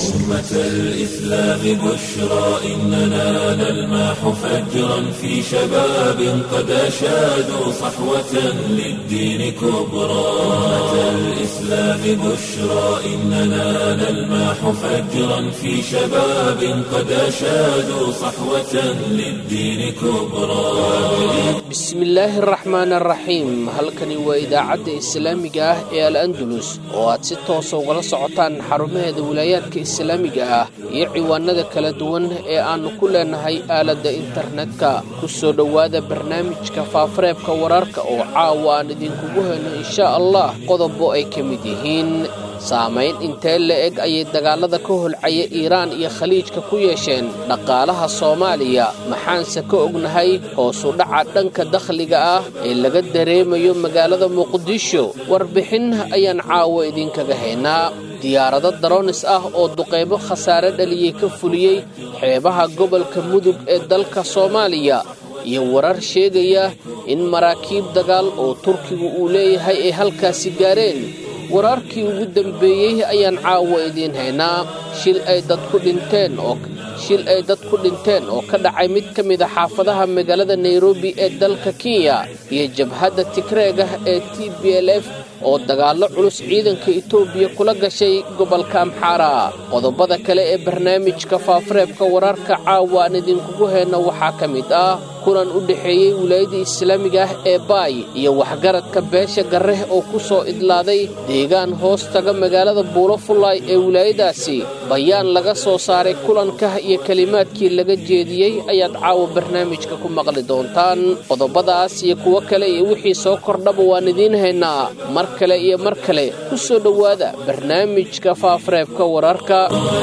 أمة الإسلام بشرى إننا نلمح فجرا في شباب قد أشادوا صحوة للدين كبرى أمة الإسلام بشرى إننا نلمح فجرا في شباب قد أشادوا صحوة للدين كبرى bismillaahi araxmaan araxiim halkani waa idaacadda islaamiga ah ee al andalus oo aad si toosa ugala socotaan xarumaheeda wilaayaadka islaamiga ah iyo ciwaanada kala duwan ee aannu ku leenahay aaladda internetka ku soo dhowaada barnaamijka faafareebka wararka oo caawa aan idinkugu helno insha allah qodobo ay ka mid yihiin saamayn intee la-eg ayay dagaalada ka holcaya iiraan iyo khaliijka ku yeesheen dhaqaalaha soomaaliya maxaanse ka ognahay hoosu dhaca dhanka dakhliga ah ee laga dareemayo magaalada muqdisho warbixin ayaan caawa idinkaga haynaa diyaarado daroonis ah oo duqaybo khasaare dhaliyey ka fuliyey xeebaha gobolka mudug ee dalka soomaaliya iyo warar sheegaya in maraakiib dagaal oo turkigu uu leeyahay ay halkaasi gaareen wararkii ugu dambeeyey ayaan caawa idiin haynaa shil ay dad ku dhinteen oo shil ay dad ku dhinteen oo ka dhacay mid ka mid a xaafadaha magaalada nairobi ee dalka kenya iyo jabhadda tigreega ee t b l f oo dagaallo culus ciidanka etoobiya kula gashay gobolka amxaara qodobada kale ee barnaamijka faafareebka wararka caawa aan idinkugu hayno waxaa ka mid ah kulan u dhexeeyey wilaayadda islaamiga ah ee baay iyo waxgaradka beesha garreh oo ku soo idlaaday deegaan hoos taga magaalada buulo fullaay ee wilaayadaasi bayaan laga soo saaray kulanka iyo kelimaadkii laga jeediyey ayaad caawa barnaamijka ku maqli doontaan qodobadaas iyo kuwo kale iyo wixii soo kordhaba waan idiin haynaa mar kale iyo mar kale ku soo dhowaada barnaamijka faafareebka wararka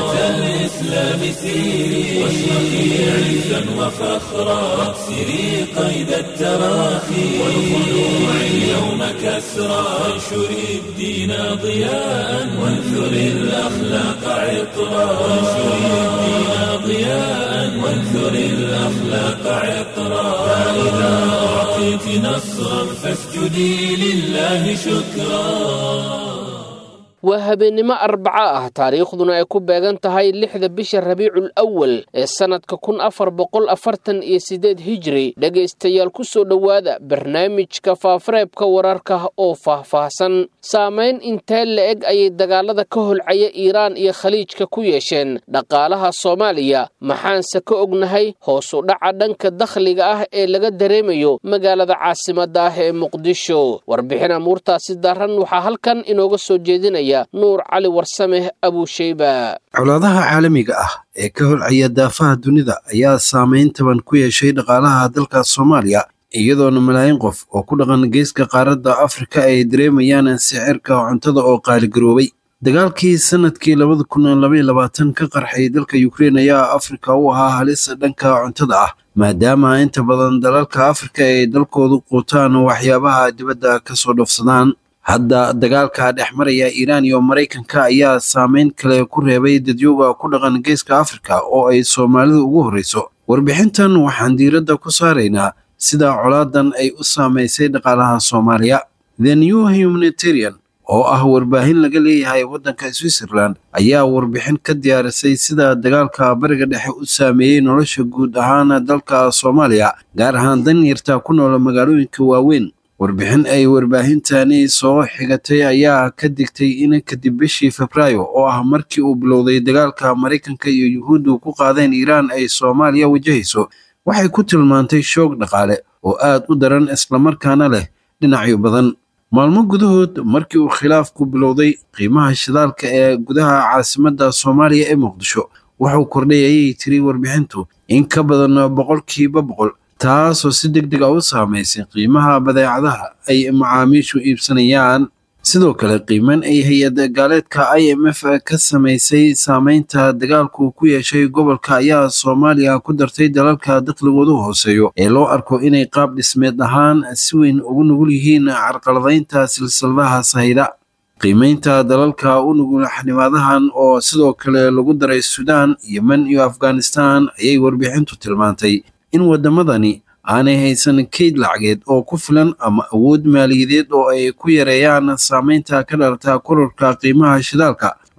الإسلام سيري واشرقي عزا وفخرا واكسري قيد التراخي والخلوع اليوم كسرا وانشري الدين ضياء وانثري الأخلاق عطرا وانشري الدين ضياء وانثري الأخلاق عطرا فإذا أعطيت نصرا فاسجدي لله شكرا waa habeennimo arbaco ah taariikhduna ay ku beegan tahay lixda bisha rabiicul awal ee sannadka kun afar boqol afartan iyo siddeed hijri dhegaystayaal ku soo dhowaada barnaamijka faafareebka wararka oo faahfaahsan saamayn intee la-eg ayay dagaalada ka holcaya iiraan iyo khaliijka ku yeesheen dhaqaalaha soomaaliya maxaanse ka ognahay hoosu dhaca dhanka dakhliga ah ee laga dareemayo magaalada caasimadda ah ee muqdisho warbixin amuurtaasi daran waxaa halkan inooga soo jeedinaya nuur cali warsame abuusheyba colaadaha caalamiga ah ee ka holcaya daafaha dunida ayaa saameyn taban ku yeeshay dhaqaalaha dalka soomaaliya iyadoona malaayiin qof oo ku dhaqan geeska qaaradda afrika ay dareemayaan sicirka cuntada oo qaaligaroobay dagaalkii sanadkii labada kun labaiy labaatan ka qarxay dalka ukrein ayaa afrika u ahaa halis dhanka cuntada ah maadaama inta badan dalalka afrika ay dalkoodu quutaan waxyaabaha dibadda kasoo dhoofsadaan hadda dagaalka dhex maraya iiraan iyo maraykanka ayaa saameyn kale ku reebay dadyooga ku dhaqan geeska afrika oo ay soomaalidu ugu horreyso warbixintan waxaan diiradda ku saaraynaa sida colaadan ay u saamaysay dhaqaalaha soomaaliya the new humanitarian oo ah warbaahin laga leeyahay waddanka switzerland ayaa warbixin ka diyaarisay sida dagaalka bariga dhexe u saameeyey nolosha guud ahaan dalka soomaaliya gaar ahaan danyarta ku nool magaalooyinka waaweyn warbixin ay warbaahintani soo xigatay ayaa ka digtay in kadib bishii febraayo oo ah markii uu bilowday dagaalka maraykanka iyo yuhuuddu ku qaadeen iiraan ay soomaaliya wajahayso waxay ku tilmaantay shoog dhaqaale oo aad u daran islamarkaana leh dhinacyo badan maalmo gudahood markii uu khilaafku bilowday qiimaha shidaalka ee gudaha caasimadda soomaaliya ee muqdisho wuxuu kordhay ayay tiri warbixintu in ka badan boqolkiiba boqol taasoo si deg deg a u saamaysay qiimaha badeecadaha ay macaamiishu iibsanayaan sidoo kale qiiman ay hay-ad gaaleedka i m f ka samaysay saameynta dagaalku ku yeeshay gobolka ayaa soomaaliya ku dartay dalalka dakhligoodu hooseeyo ee loo arko inay qaab dhismeed ahaan si weyn ugu nugul yihiin carqaladaynta silsiladaha sahayda qiimeynta dalalka u nugul xanimaadahan oo sidoo kale lagu daray suudaan yemen iyo afghanistan ayay warbixintu tilmaantay in waddamadani aanay haysan kayd lacageed oo ku filan ama awood maaliyadeed oo ay ku yareeyaan saameynta ka dhalata kororka qiimaha shidaalka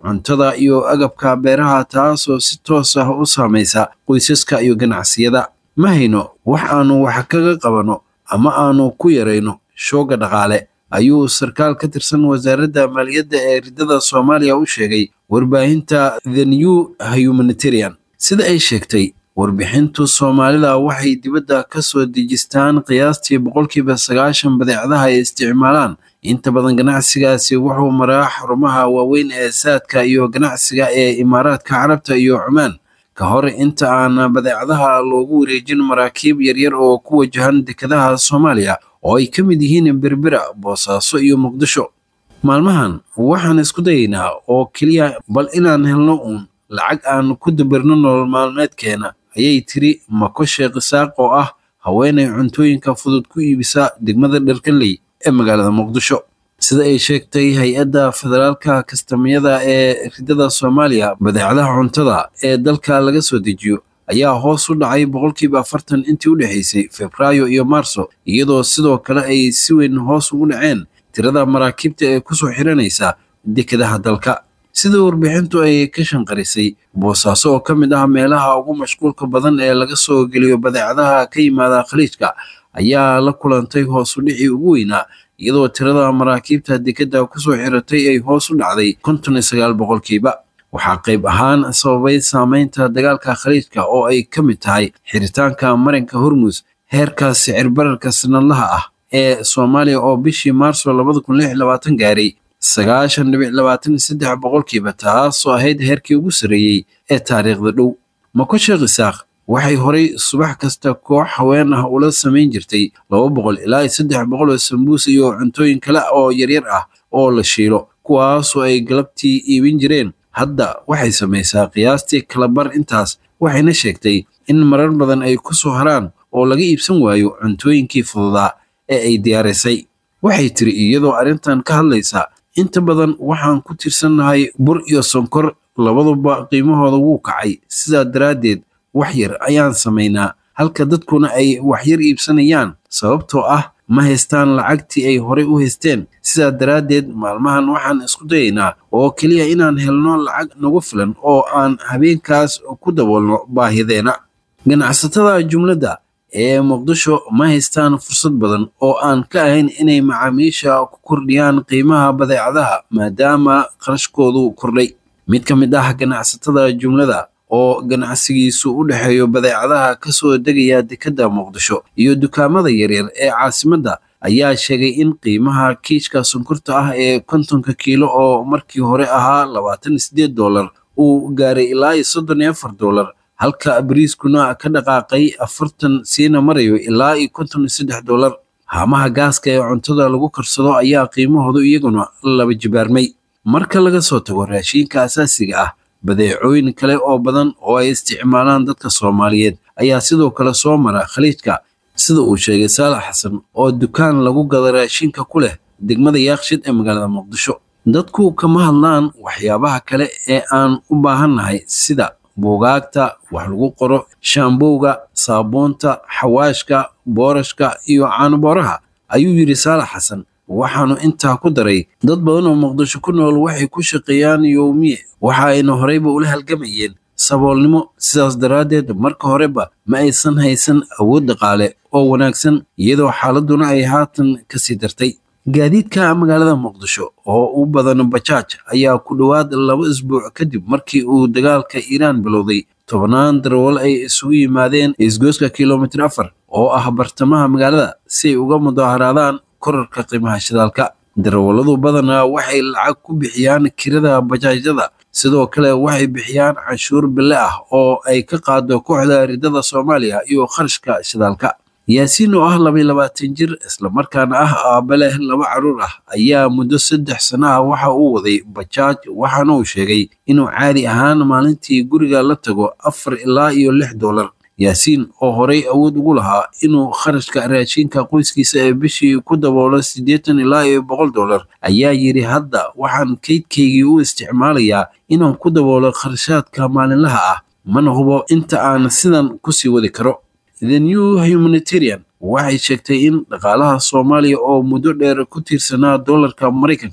cuntada iyo agabka beeraha taasoo si toos ah u saamaysa qoysaska iyo ganacsiyada ma hayno wax aanu wax kaga qabanno ama aanu ku yarayno shooga dhaqaale ayuu sarkaal ka tirsan wasaaradda maaliyadda ee riddada soomaaliya u sheegay warbaahinta the new humanitarian sida ay sheegtay warbixintu soomaalida waxay dibadda ka soo dejistaan qiyaastii boqolkiiba sagaashan badeecadaha ay isticmaalaan inta badan ganacsigaasi wuxuu maraa xarumaha waaweyn ee saadka iyo ganacsiga ee imaaraadka carabta iyo cumaan ka hor inta aan badeecadaha loogu wareejin maraakiib yaryar oo ku wajahan dekedaha soomaaliya oo ay ka mid yihiin berbera boosaaso iyo muqdisho maalmahan waxaan isku dayaynaa oo keliya bal inaan helno uun lacag aan ku dabirno nolol maalmeedkeena ayay tiri mako sheekh isaaq oo ah haweenay cuntooyinka fudud ku iibisa degmada dharkanley ee magaalada muqdisho sida ay sheegtay hay-adda federaalka kastamyada ee riddada soomaaliya badeecadaha cuntada ee dalka laga soo dejiyo ayaa hoos u dhacay boqolkiiba afartan intii u dhexaysay febraayo iyo maarso iyadoo sidoo kale ay si weyn hoos ugu dhaceen tirada maraakiibta ee kusoo xiranaysa dekedaha dalka sida warbixintu ay ka shanqarisay boosaaso oo ka mid ah meelaha ugu mashquulka badan ee laga soo geliyo badeecadaha ka yimaada khaliijka ayaa la kulantay hoos u dhicii ugu weynaa iyadoo tirada maraakiibta dekedda kusoo xiratay ay hoos u dhacday konton iyo sagaal boqolkiiba waxaa qayb ahaan sababay saameynta dagaalka khaliijka oo ay ka mid tahay xiritaanka marinka hormus heerka sicir bararka sanadlaha ah ee soomaaliya oo bishii maarso labada kun lix labaatan gaaray sagaashan dhibic labaatan iyo saddex boqolkiiba taasoo ahayd heerkii ugu sarreeyey ee taariikhda dhow mako sheekh isaaq waxay horay subax kasta koox haween ah ula samayn jirtay laba boqol ilaa iyo saddex boqol oo sambuus iyo cuntooyin kale oo yaryar ah oo la shiilo kuwaasoo ay galabtii iibin jireen hadda waxay samaysaa qiyaastii kalabar intaas waxayna sheegtay in marar badan ay ku soo haraan oo laga iibsan waayo cuntooyinkii fududaa ee ay diyaarisay waxay tiri iyadoo arrintan ka hadlaysa inta badan waxaan ku tirsannahay bur iyo sonkor labaduba qiimahooda wuu kacay sidaa daraaddeed wax yar ayaan samaynaa halka dadkuna ay waxyar iibsanayaan sababtoo ah ma haystaan lacagtii ay horey u haysteen sidaa daraaddeed maalmahan waxaan isku dayaynaa oo keliya inaan helno lacag nagu filan oo aan habeenkaas ku daboolno baahideena ganacsatada jumladda ee muqdisho ma haystaan fursad badan oo aan ka ahayn inay macaamiisha ku kordhiyaan qiimaha badeecadaha maadaama qarashkoodu kordhay mid ka mid ah ganacsatada jumlada oo ganacsigiisu u dhexeeyo badeecadaha ka soo degaya dekedda muqdisho iyo dukaamada yaryar ee caasimadda ayaa sheegay in qiimaha kiishka sonkorta ah ee kontonka kiilo oo markii hore ahaa labaatan iyo siddeed dollar uu gaaray ilaa iyo soddon iyo afar dollar halka bariiskuna ka dhaqaaqay afartan siina marayo ilaa iyo konton iyo saddex dollar haamaha gaaska ee cuntada lagu karsado ayaa qiimahoodu iyaguna laba jibaarmay marka laga soo tago raashiinka asaasiga ah badeecooyin kale oo badan oo ay isticmaalaan dadka soomaaliyeed ayaa sidoo kale soo mara khaliijka sida uu sheegay saalax xasan oo dukaan lagu gada raashinka ku leh degmada yaaqshid ee magaalada muqdisho dadku kama hadlaan waxyaabaha kale ee aan u baahannahay sida buugaagta wax lagu qoro shaambowga saabuunta xawaashka boorashka iyo caanubooraha ayuu yidhi saalax xasan waxaanu intaa ku daray dad badan oo muqdisho ku nool waxay ku shaqeeyaan yowmiye waxa ayna horeyba ula halgamayeen saboolnimo sidaas daraaddeed marka horeba ma aysan haysan awood dhaqaale oo wanaagsan iyadoo xaaladuna ay haatan kasii dartay gaadiidka magaalada muqdisho oo u badan bajaaj ayaa ku dhowaad laba isbuuc kadib markii uu dagaalka iiraan bilowday tobannaan darawal ay isugu yimaadeen isgoyska kilomitir afar oo ah bartamaha magaalada si ay uga mudaaharaadaan korarka qiimaha shidaalka darawalladu badanaa waxay lacag ku bixiyaan kirada bajaajyada sidoo kale waxay bixiyaan canshuur bille ah oo ay ka qaado kooxda riddada soomaaliya iyo kharashka shidaalka yaasiin oo ah labaiy labaatan jir islamarkaana ah aabba leh laba carruur ah ayaa muddo saddex sano ah waxa uu waday bajaaj waxaana uu sheegay inuu caadi ahaan maalintii guriga la tago afar ilaa iyo lix dollar yaasiin oo horey awood ugu lahaa inuu kharashka raashinka qoyskiisa ee bishii ku daboolo siddeetan ilaa iyo boqol dollar ayaa yidhi hadda waxaan kaydkaygii u isticmaalayaa inaan ku daboolo kharashaadka maalinlaha ah mana hubo inta aan sidan kusii wadi karo the new humanitarian waxay sheegtay in dhaqaalaha soomaaliya oo muddo dheer ku tiirsanaa dollarka maraykanka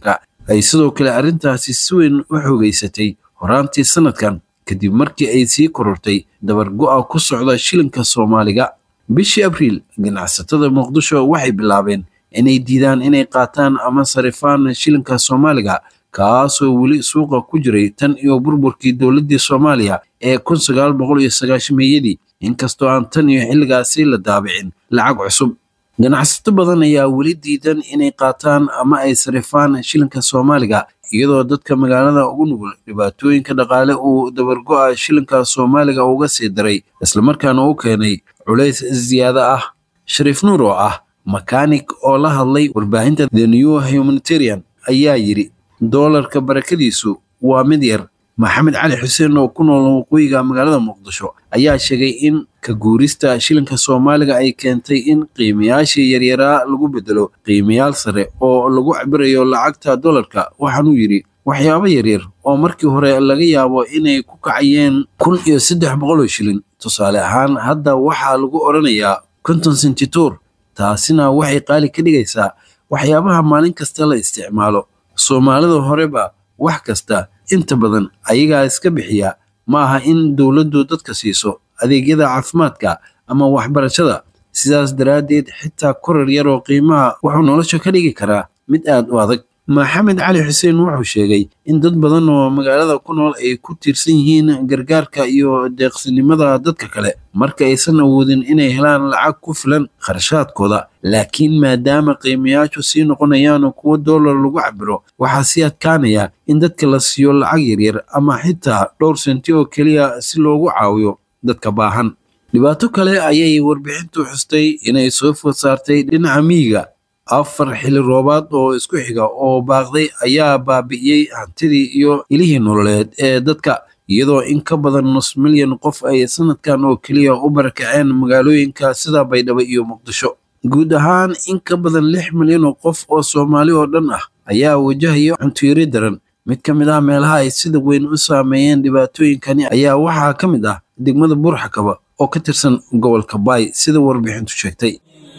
ay sidoo kale arrintaasi si weyn u xoogeysatay horaantii sanadkan kadib markii ay sii korortay dabargo'a ku socda shilinka soomaaliga bishii abriil ganacsatada muqdisho waxay bilaabeen inay diidaan inay qaataan ama sarifaan shilinka soomaaliga kaasoo weli suuqa ku jiray tan iyo burburkii dowladdii soomaaliya ee kun sagaal boqol iyo sagaashameeyadii inkastoo aan tan iyo xilligaasi la daabicin lacag cusub ganacsato badan ayaa weli diidan inay qaataan ama ay sarifaan shilinka soomaaliga iyadoo dadka magaalada ugu nugul dhibaatooyinka dhaqaale uu dabargo'a shilinka soomaaliga uga sii daray islamarkaana u keenay culays ziyaado ah shariif nuur oo ah makaanik oo la hadlay warbaahinta the new humanitarian ayaa yidhi doolarka barakadiisu waa mid yar maxamed cali xuseen oo ku nool waqooyiga magaalada muqdisho ayaa sheegay in ka guurista shilinka soomaaliga ay keentay in qiimayaashii yaryaraa lagu bedelo qiimayaal sare oo lagu cabirayo lacagta dollarka waxaanuu yidhi waxyaabo yaryar oo markii hore laga yaabo inay ku kacayeen kun iyo saddex boqol oo shilin tusaale ahaan hadda waxaa lagu odhanayaa konton sentituur taasina waxay qaali ka dhigaysaa waxyaabaha maalin kasta la isticmaalo soomaalida horeba wax kasta inta badan ayagaa iska bixiya ma aha in dowladdu dadka siiso adeegyada caafimaadka ama waxbarashada sidaas daraaddeed xitaa korar yar oo qiimaha wuxuu nolosha ka dhigi karaa mid aad u adag maxamed cali xuseen wuxuu sheegay in dad badan oo magaalada ku nool ay ku tiirsan yihiin gargaarka iyo deeqsinimada dadka kale marka aysan awoodin inay helaan lacag ku filan kharashaadkooda laakiin maadaama qiimayaashu sii noqonayaan kuwo doolar lagu cabiro waxaa sii adkaanaya in dadka la siiyo lacag yaryar ama xitaa dhowr senti oo keliya si loogu caawiyo dadka baahan dhibaato kale ayay warbixintu xustay inay soo food saartay dhinaca miyiga afar xili roobaad oo isku xiga oo baaqday ayaa baabi'iyey hantidii iyo ilihii nololeed ee dadka iyadoo in ka badan nus milyan qof ay sanadkan oo keliya u barakaceen magaalooyinka sida baydhabo iyo muqdisho guud ahaan in ka badan lix milyan oo qof oo soomaali oo dhan ah ayaa wajahaya cuntoyari daran mid ka mid ah meelaha ay sida weyn u saameeyeen dhibaatooyinkani ayaa waxaa ka mid ah degmada buurxakaba oo ka tirsan gobolka baay sida warbixintu sheegtay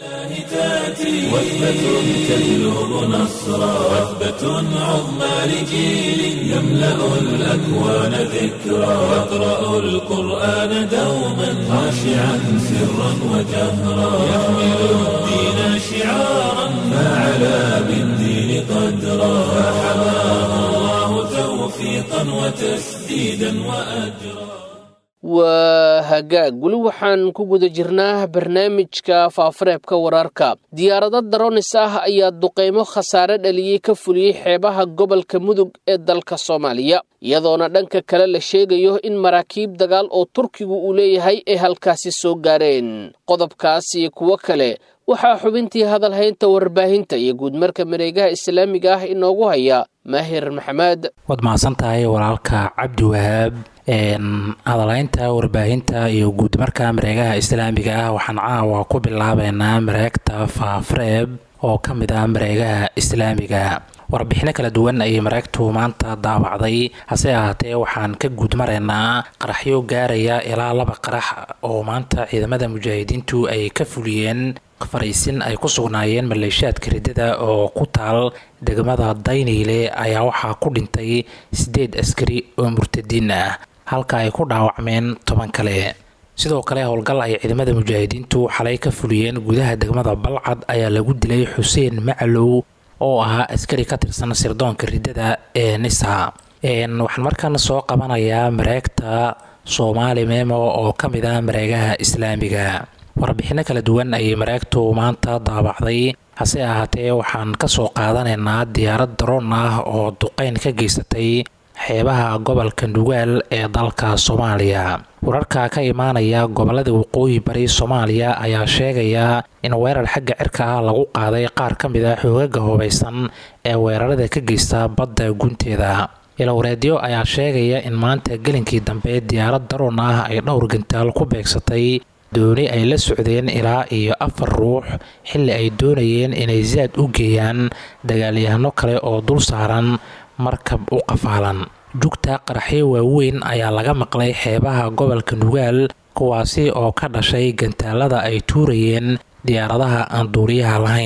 وثبة تجلب نصرا وثبة عظمى لجيل يملأ الأكوان ذكرا يقرأ القرآن دوما خاشعا سرا وجهرا يحمل الدين شعارا فعلى بالدين قدرا فحماه الله توفيقا وتسديدا وأجرا waa hagaag weli waxaan ku guda jirnaa barnaamijka faafareebka wararka diyaarado daronis ah ayaa duqeymo khasaare dhaliyey ka fuliyey xeebaha gobolka mudug ee dalka soomaaliya iyadoona dhanka kale la sheegayo in maraakiib dagaal oo turkigu uu leeyahay ay halkaasi soo gaareen qodobkaas iyo kuwo kale waxaa xubintii hadalhaynta warbaahinta iyo guudmarka mareegaha islaamiga ah inoogu haya maahir maxamed waad mahadsantahay walaalka cabdi wahaab hadalaynta warbaahinta iyo guudmarka mareegaha islaamiga ah waxaan caawa ku bilaabeynaa mareegta faafreeb oo ka mid ah mareegaha islaamiga warbixino kala duwan ayay mareegtu maanta daabacday hase ahaatee waxaan ka guudmaraynaa qaraxyo gaaraya ilaa laba qarax oo maanta ciidamada mujaahidiintu ay ka fuliyeen fariisin ay ku sugnaayeen maleeshiyaadka riddada oo ku taal degmada dayniile ayaa waxaa ku dhintay siddeed askari oo murtadiin ah halka ay ku dhaawacmeen toban kale sidoo kale howlgal ay ciidamada mujaahidiintu xalay ka fuliyeen gudaha degmada balcad ayaa lagu dilay xuseen macalow oo ahaa askari ka tirsan sirdoonka riddada ee nisa waxaan markaana soo qabanayaa mareegta soomaali memo oo ka mid ah mareegaha islaamiga warbixino kala duwan ayay mareegtu maanta daabacday hase ahaatee waxaan kasoo qaadanaynaa diyaarad daroon ah oo duqeyn ka geysatay xeebaha gobolka nugaal ee dalka soomaaliya wararka ka imaanaya gobolada waqooyi bari soomaaliya ayaa sheegaya in weerar xagga cirka ah lagu qaaday qaar ka mid a xoogaga hubaysan ee weerarada ka geysta badda gunteeda ilowreedyo ayaa sheegaya in maanta gelinkii dambe diyaarad daroon ah ay dhowr gantaal ku beegsatay dooni ay la socdeen ilaa iyo afar ruux xilli ay doonayeen inay saad u geeyaan dagaalyahano kale oo dul saaran markab u qafaalan jugta qaraxyo waaweyn ayaa laga maqlay xeebaha gobolka nugaal kuwaasi oo ka dhashay gantaalada ay tuurayeen diyaaradaha aan duuriyaha lahayn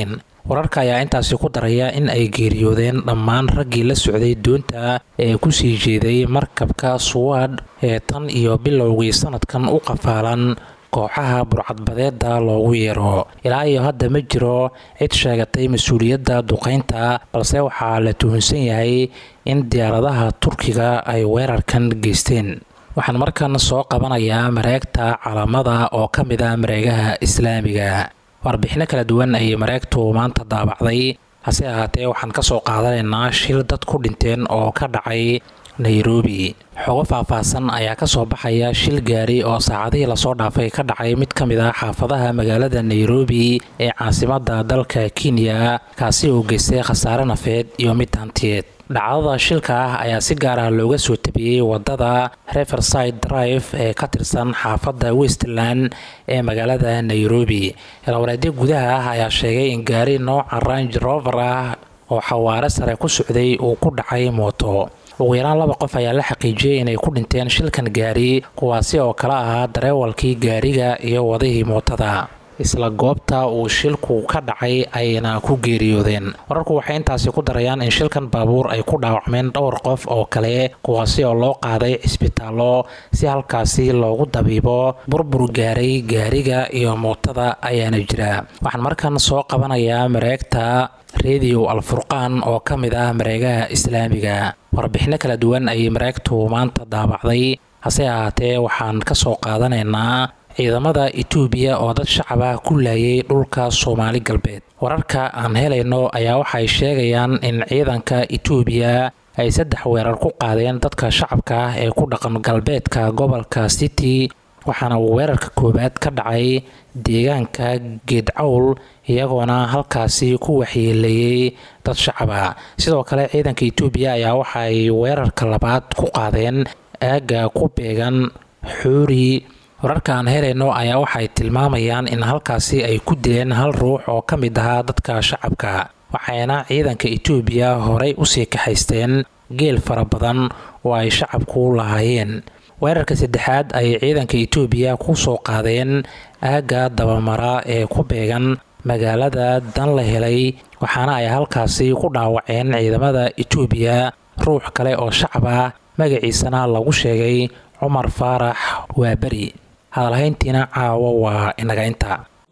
wararka ayaa intaasi ku daraya in ay geeriyoodeen dhammaan raggii la socday doonta ee kusii jeeday markabka suwaadh ee tan iyo bilowgii sanadkan u qafaalan kooxaha burcadbadeeda loogu yeero ilaa iyo hadda ma jiro cid sheegatay mas-uuliyadda duqaynta balse waxaa la tuhunsan yahay in diyaaradaha turkiga ay weerarkan geysteen waxaan markan soo qabanayaa mareegta calaamada oo ka mid ah mareegaha islaamiga warbixino kala duwan ayay mareegtu maanta daabacday hase ahaatee waxaan ka soo qaadanaynaa shil dad ku dhinteen oo ka dhacay nairobi xogo faahfaahsan ayaa ka soo baxaya shil gaari oo saacadihii lasoo dhaafay ka dhacay mid ka mid ah xaafadaha magaalada nairobi ee caasimadda dalka kenya kaasi oo geystay khasaare nafeed iyo mid hantiyeed dhacdada shilka ah ayaa si gaar ah looga soo tabiyey wadada reverside drive ee ka tirsan xaafadda westland ee magaalada nairobi ilwareedyo gudaha ah ayaa sheegay in gaari nooca range rover ah oo xawaare sare ku socday uu ku dhacay mooto ugu yaraan laba qof ayaa la xaqiijiyey inay ku dhinteen shilkan gaari kuwaasi oo kala ahaa dareewalkii gaariga iyo wadihii mootada isla goobta uu shilku ka dhacay ayna ku geeriyoodeen wararku waxay intaasi ku darayaan in shilkan baabuur ay ku dhaawacmeen dhowr qof oo kale kuwaasi oo loo qaaday cisbitaallo si halkaasi loogu dabiibo burbur gaaray gaariga iyo mootada ayaana jira waxaan markan soo qabanayaa mareegta rediyo alfurqaan oo ka mid ah mareegaha islaamiga warbixino kala duwan ayay mareegtu maanta daabacday hase ahaatee waxaan ka soo qaadanaynaa ciidamada etoobiya oo dad shacabah ku laayay dhulka soomaali galbeed wararka aan helayno ayaa waxay sheegayaan in ciidanka etoobiya ay saddex weerar ku qaadeen dadka shacabka ah ee ku dhaqan galbeedka gobolka city waxaana uu weerarka koowaad ka dhacay deegaanka geedcawl iyagoona halkaasi ku waxyeeleeyey dad shacaba sidoo kale ciidanka etoobiya ayaa waxaay weerarka labaad ku qaadeen aagga ku beegan xuuri wararka aan helayno ayaa waxay tilmaamayaan in halkaasi ay ku dileen hal ruux oo ka mid ahaa dadka shacabka waxayna ciidanka etoobiya horey usii kaxaysteen geel fara badan oo ay shacabku lahaayeen weerarka saddexaad ayay ciidanka etoobiya ku soo qaadeen aagga dabamara ee ku beegan magaalada dan la helay waxaana ay halkaasi ku dhaawaceen ciidamada etoobiya ruux kale oo shacab ah magaciisana lagu sheegay cumar faarax waa beri hadalhayntiina caawo waa inaga inta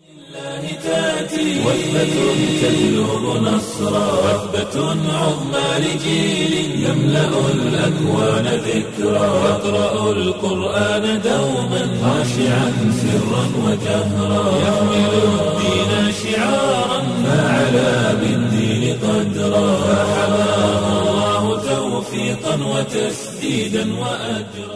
وثبة تجلب نصرا وثبة عظمى لجيل يملأ الأكوان ذكرا يقرأ القرآن دوما خاشعا سرا وجهرا يحمل الدين شعارا فعلى بالدين قدرا فحماه الله توفيقا وتسديدا وأجرا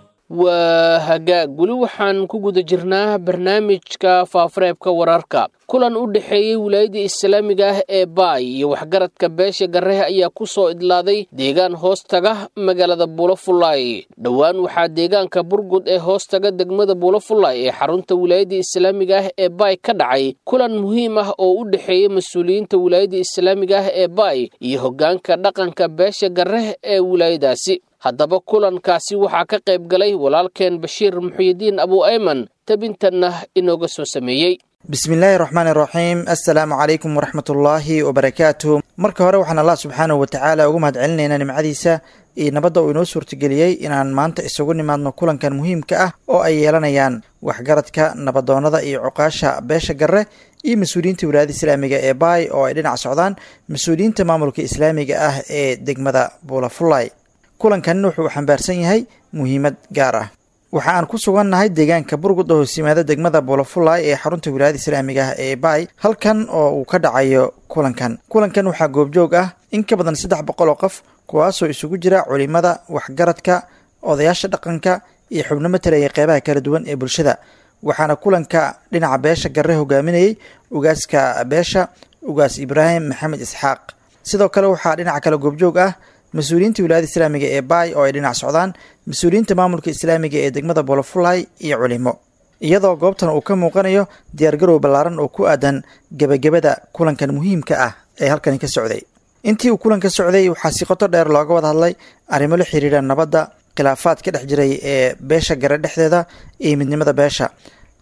waa hagaag weli waxaan ku guda jirnaa barnaamijka faafareebka wararka kulan u dhexeeyey wilaayadda islaamiga ah ee baay iyo waxgaradka beesha garehe ayaa ku soo idlaaday deegaan hoostaga magaalada buulafulay dhowaan waxaa deegaanka burgud ee hoostaga degmada buulafulay ee xarunta wilaayadda islaamiga ah ee baay ka dhacay kulan muhiim ah oo u dhexeeyey mas-uuliyiinta wilaayadda islaamiga ah ee baay iyo hoggaanka dhaqanka beesha gareh ee wilaayadaasi haddaba kulankaasi waxaa ka qayb galay walaalkeen bashiir muxuyidiin abu ayman tabintanna inooga soo sameeyey bismillaahi raxmaan iraxiim assalaamu calaykum waraxmatullaahi wabarakaatuh marka hore waxaan allah subxaanahu watacaala ugu mahad celinaynaa nimcadiisa iyo nabadda uu inoo suurtageliyey inaan maanta isugu nimaadno kulankan muhiimka ah oo ay yeelanayaan waxgaradka nabadoonnada iyo cuqaasha beesha garre iyo mas-uuliyiinta wilaayada islaamiga ee baay oo ay dhinac socdaan mas-uuliyiinta maamulka islaamiga ah ee degmada buulafulay kulankan wuxuu xambaarsan yahay muhiimad gaar ah waxa aan ku sugannahay deegaanka burgud oo hoos yimaada degmada buulafulay ee xarunta wilaayada islaamiga ah ee baay halkan oo uu ka dhacayo kulankan kulankan waxaa goobjoog ah in ka badan saddex boqol oo qof kuwaasoo isugu jira culimada waxgaradka odayaasha dhaqanka iyo xubno matalaya qeybaha kala duwan ee bulshada waxaana kulanka dhinaca beesha garre hogaaminayay ugaaska beesha ugaas ibraahim maxamed isxaaq sidoo kale waxaa dhinaca kale goobjoog ah mas-uuliyiinta wilaayada islaamiga ee baay oo ay dhinac socdaan mas-uuliyiinta maamulka islaamiga ee degmada bolofulay iyo culimo iyadoo goobtan uu ka muuqanayo diyaargarow ballaaran oo ku aadan gebagabada kulankan muhiimka ah ee halkani ka socday intii uu kulanka socday waxaa si qoto dheer looga wada hadlay arrimo la xiriira nabadda khilaafaad ka dhex jiray ee beesha gare dhexdeeda iyo midnimada beesha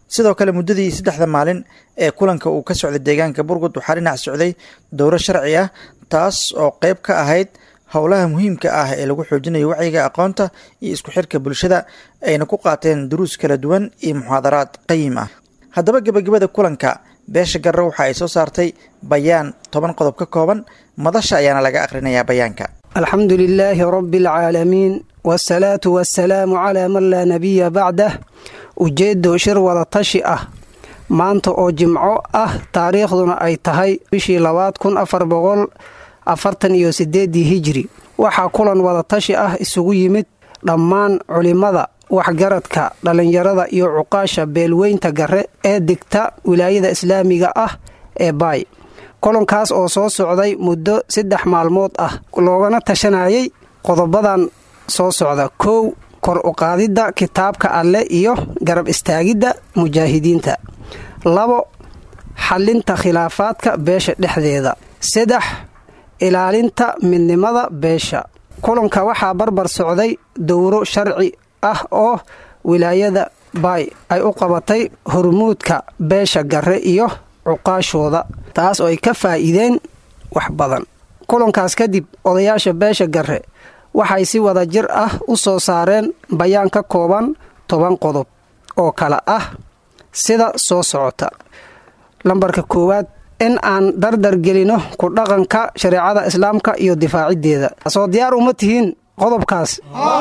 sidoo kale muddadii saddexda maalin ee kulanka uu ka socday deegaanka burgud waxaa dhinac socday dowro sharci ah taas oo qeyb ka ahayd howlaha muhiimka ah ee lagu xoojinayo wacyiga aqoonta iyo isku xirka bulshada ayna ku qaateen duruus kala duwan iyo muxaadaraad qayim ah haddaba gebagabada kulanka beesha garre waxa ay soo saartay bayaan toban qodob ka kooban madasha ayaana laga akhrinayaa bayaanka alxamdu lilaahi rabi alcaalamiin wasalaatu wasalaamu calaa man laa nabiya bacdah ujeedo shir wada tashi ah maanta oo jimco ah taariikhduna ay tahay bishii labaad kun afar boqol afartan iyo sideedii hijri waxaa kulan wada tashi ah isugu yimid dhammaan culimmada waxgaradka dhallinyarada iyo cuqaasha beelweynta gare ee degta wilaayada islaamiga ah ee baay kulankaas oo soo socday muddo saddex maalmood ah loogana tashanayay qodobadan soo socda kow kor uqaadidda kitaabka alleh iyo garab istaagidda mujaahidiinta labo xallinta khilaafaadka beesha dhexdeeda saddex ilaalinta midnimada beesha kulanka waxaa barbar socday dowro sharci ah oo wilaayada baay ay u qabatay hormuudka beesha gare iyo cuqaashooda taas oo ay ka faa'iideen wax badan kulankaas kadib odayaasha beesha gare waxay si wada jir ah u soo saareen bayaan ka kooban toban qodob oo kale ah sida soo socota lambarka koowaad in aan dardar gelino ku dhaqanka shareecada islaamka iyo difaaciddeeda soo diyaar uma tihiin qodobkaas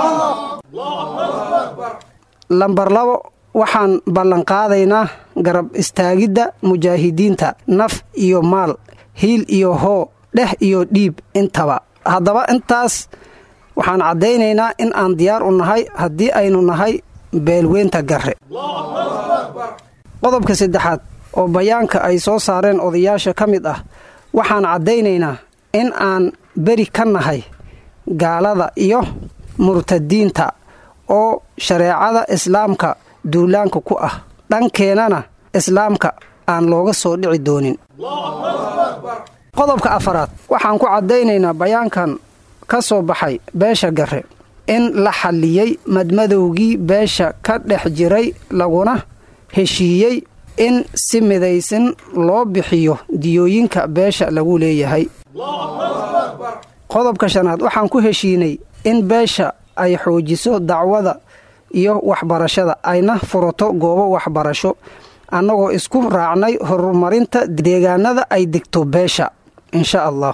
lambar labo waxaan ballanqaadaynaa garab istaagidda mujaahidiinta naf iyo maal hiil iyo hoo dheh iyo dhiib intaba haddaba intaas waxaan caddaynaynaa in aan diyaar u nahay haddii aynu nahay beelweynta gare qodobka saddexaad oo bayaanka ay soo saareen odayaasha ka mid ah waxaan caddaynaynaa in aan beri ka nahay gaalada iyo murtadiinta oo shareecada islaamka duulaanka ku ah dhankeennana islaamka aan looga soo dhici doonin qodobka afaraad waxaan ku caddaynaynaa bayaankan ka soo baxay beesha gare in la xalliyey madmadowgii beesha ka dhex jiray laguna heshiiyey in si midaysan loo bixiyo diyooyinka beesha lagu leeyahay qodobka shanaad waxaan ku heshiinay in beesha ay xoojiso dacwada iyo waxbarashada ayna furato goobo waxbarasho annagoo isku raacnay horumarinta deegaanada ay degto beesha insha allah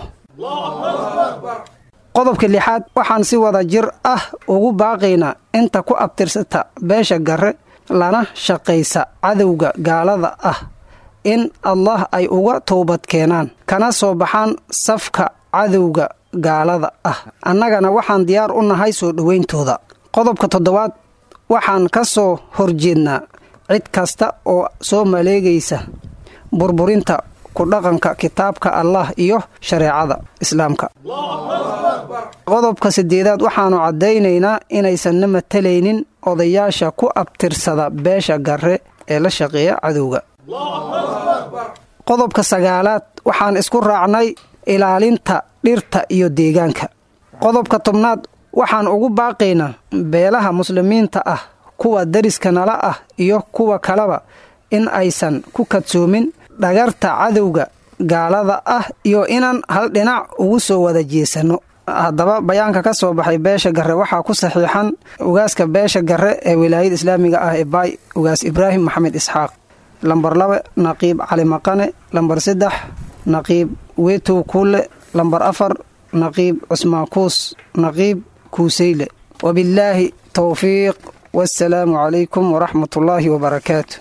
qodobka lixaad waxaan si wada jir ah ugu baaqaynaa inta ku abtirsata beesha gare lana shaqaysa cadowga gaalada ah in allah ay uga toobad keenaan kana soo baxaan safka cadowga gaalada ah annagana waxaan diyaar u nahay soo dhowayntooda qodobka toddobaad waxaan ka soo horjeednaa cid kasta oo soo maleegaysa burburinta ku dhaqanka kitaabka allah iyo shareecada islaamka qodobka siddeedaad waxaannu caddaynaynaa inaysanna matalaynin odayaasha ku abtirsada beesha gare ee la shaqeeya cadowga qodobka sagaalaad waxaan isku raacnay ilaalinta dhirta iyo deegaanka qodobka tobnaad waxaan ugu baaqaynaa beelaha muslimiinta ah kuwa dariska nala ah iyo kuwa kaleba in aysan ku kadsoomin dhagarta cadowga gaalada ah iyo inaan hal dhinac ugu soo wada jeesanno haddaba bayaanka ka soo baxay beesha gare waxaa ku saxiixan ugaaska beesha gare ee wilaayada islaamiga ah ee baay ugaas ibraahim maxamed isxaaq lambar laba naqiib cali maqane lambar saddex naqiib wetow kuule lambar afar naqiib cusmaan kuus naqiib kuuseyle wabillaahi towfiiq wassalaamu calaykum waraxmat ullaahi wabarakaatu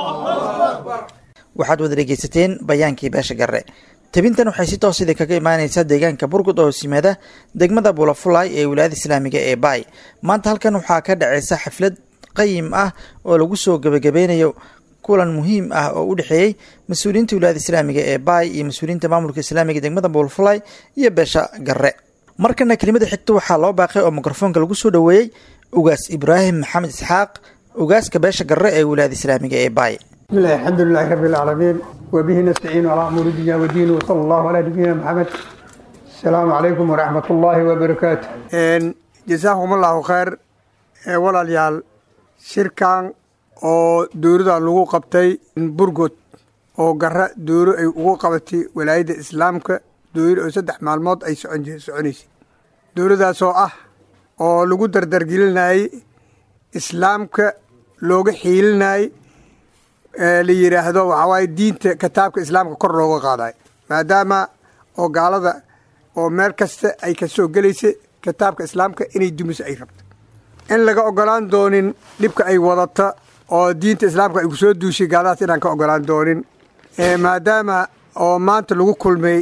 waxaad wada dhegeysateen bayaankii beesha gare tebintan waxay si toos idin kaga imaaneysaa deegaanka burgud oo simaada degmada bulafulay ee wilaayada islaamiga ee baay maanta halkan waxaa ka dhaceysa xaflad qayim ah oo lagu soo gebagabeynayo kulan muhiim ah oo u dhexeeyey mas-uuliyiinta wilaayada islaamiga ee baay iyo mas-uuliyiinta maamulka islaamiga degmada bulafulay iyo beesha gare markana kelimada xigta waxaa loo baaqay oo mikrofoonka lagu soo dhoweeyey ugaas ibraahim maxamed isxaaq ugaaska beesha gare ee wilaayada islaamiga ee baay بسم الله الحمد لله رب العالمين وبه نستعين على امور الدنيا والدين وصلى الله على نبينا محمد السلام عليكم ورحمة الله وبركاته جزاكم الله خير walaalyaal shirkan oo dowladan lagu qabtay burgod oo gara dowlo ay ugu qabatay walaayadda islaamka dowla oo saddex maalmood ay soconaysay dowladaasoo ah oo lagu dardargelinayey islaamka looga xiilinayey la yidhaahdo waxaa waaye diinta kitaabka islaamka kor looga qaadayo maadaama oo gaalada oo meel kasta ay ka soo gelaysa kitaabka islaamka inay dumiso ay rabto in laga ogolaan doonin dhibka ay wadata oo diinta islaamka ay ku soo duushay gaaladaas inaan ka ogolaan doonin maadaama oo maanta lagu kulmay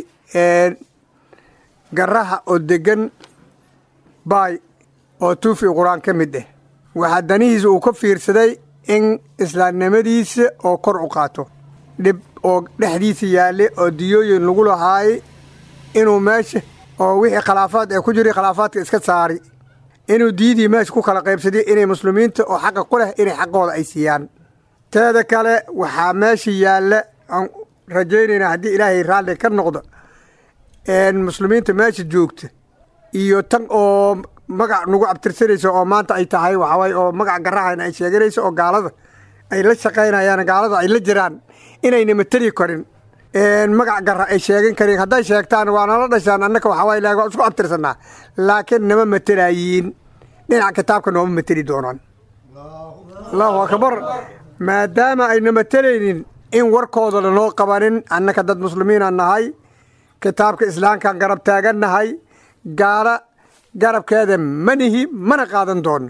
garaha oo degan baay oo tuufi qur-aan ka mid ah waxaa danihiisa uu ka fiirsaday in islaamnimadiisa oo kor u qaato dhib oo dhexdiisa yaalle oo diyooyin lagu lahaayay inuu meesha oo wixii khilaafaad ee ku jiray khilaafaadka iska saari inuu diidii meesha ku kala qaybsaday inay muslimiinta oo xaqa ku leh inay xaqooda ay siiyaan teeda kale waxaa meesha yaalla aan rajaynaynaa haddii ilaahay raalli ka noqdo muslimiinta meesha joogta iyo tan oo magac nagu abtirsanaysa oo maanta ay tahay waxawaaye oo magac garahayna ay sheeganayso oo gaalada ay la shaqaynayaan gaalada ay la jiraan inayna mateli karin magac gara ay sheegan karin hadday sheegtaan waa nala dhashaan annaka waxawaaye la waa isku abtirsanaa laakiin nama matelayiin dhinaca kitaabka nooma mateli doonaan allahu akbar maadaama ayna matelaynin in warkooda lanoo qabanin annaka dad muslimiinaan nahay kitaabka islaamkaan garab taagannahay gaala garabkeeda manihi mana qaadan doono